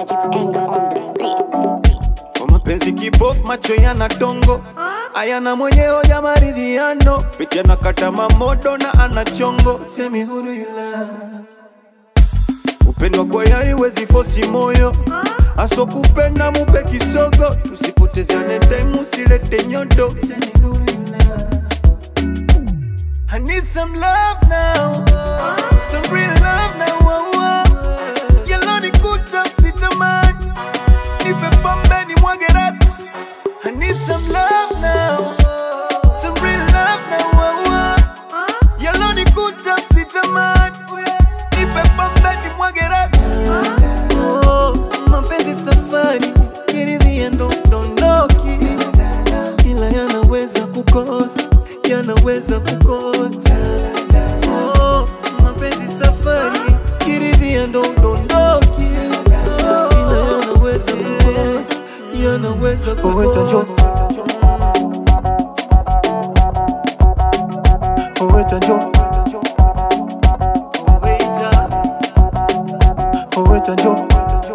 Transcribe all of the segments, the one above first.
Magic's anger on the beat. Kwa mapenzi kipofu, macho yana tongo, ayana mwenyewe ya maridhiano, picha na kata mamodo na ana chongo, semi huru ila upendo kwa yari wezi fosi moyo aso kupenda mupe kisogo, tusipotezane time, usilete nyodo, semi huru ila I need some love now, some real love now. Oh, oh. Yellow ni kuta sitamani, nipe pombe ni mwage rap. I need some love now, some real love now. Oh, oh. Yellow ni kuta sitamani, nipe pombe ni mwage rap. Oh, mapenzi safari, kiridhia ndo dondoki, ila yanaweza kukosa, yanaweza kukosa. Oh, mapenzi safari, kiridhia ndo dondoki, ila yanaweza kukosa, yanaweza kukosa. Oweta jo Oweta Oweta jo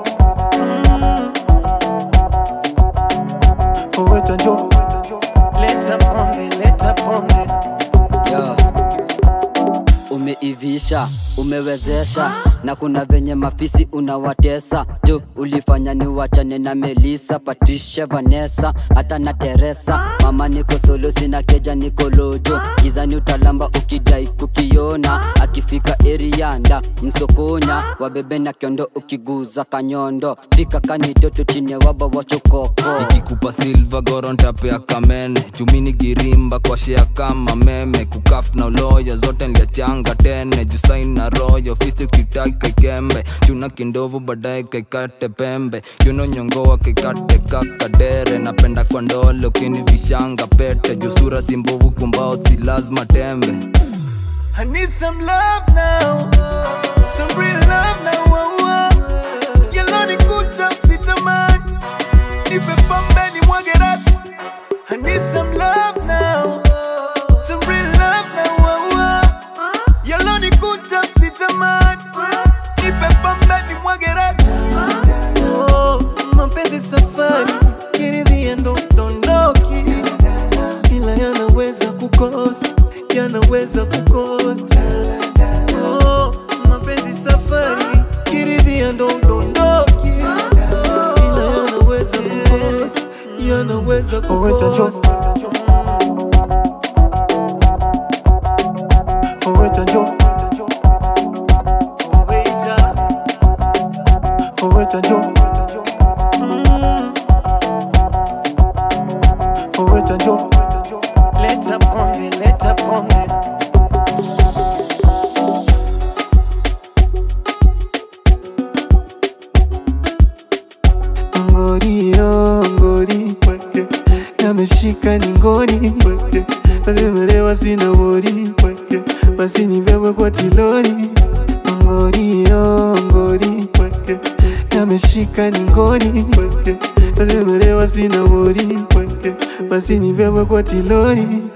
Oweta jo Leta pombe, leta pombe Yo. Umeivisha, umewezesha na kuna venye mafisi unawatesa tu ulifanya ni wachane na Melisa, Patricia, Vanessa hata na Teresa. Mama niko solo, sina keja, niko lojo gizani, utalamba ukidai kukiona. Akifika erianda msokonya wabebe na kiondo, ukiguza kanyondo fika kanidoto chini ya waba wachokoko ikikupa silva gorontapea kamene chumini girimba kwa shea kama meme kukaf na uloyo zote nliachanga tene jusain na royo fisi kitaki kaikembe chuna kindovu baadaye kaikate pembe kiuno nyongoa kaikate kakadere napenda kwa ndole ukini vishanga pete jusura simbovu kumbao si lazima tembe I need some love now, some real love now. Oh, oh. Yellow ni kuta sitamani, nipe pombe ni mwage rap. I need some love now, some real love now. Oh, oh. Yellow ni kuta sitamani, nipe pombe ni mwage rap. Oh, mapenzi safari, kiridhia ndo dondoki, ila yanaweza kukosa, yanaweza kukosa. Oh, mapenzi safari, kiridhia ndo dondoki, ila yanaweza kukosa, yanaweza kukosa. Oweta jo Oweta Oweta jo Mm. Oweta jo Leta pombe, leta pombe ngori yo ngori weke yameshika ni ngori weke nazimelewa sina wori weke basi nibebwe kwa tilori ngori yo ngori weke yameshika ni ngori weke nazimelewa sina wori weke basi nibebwe kwa tilori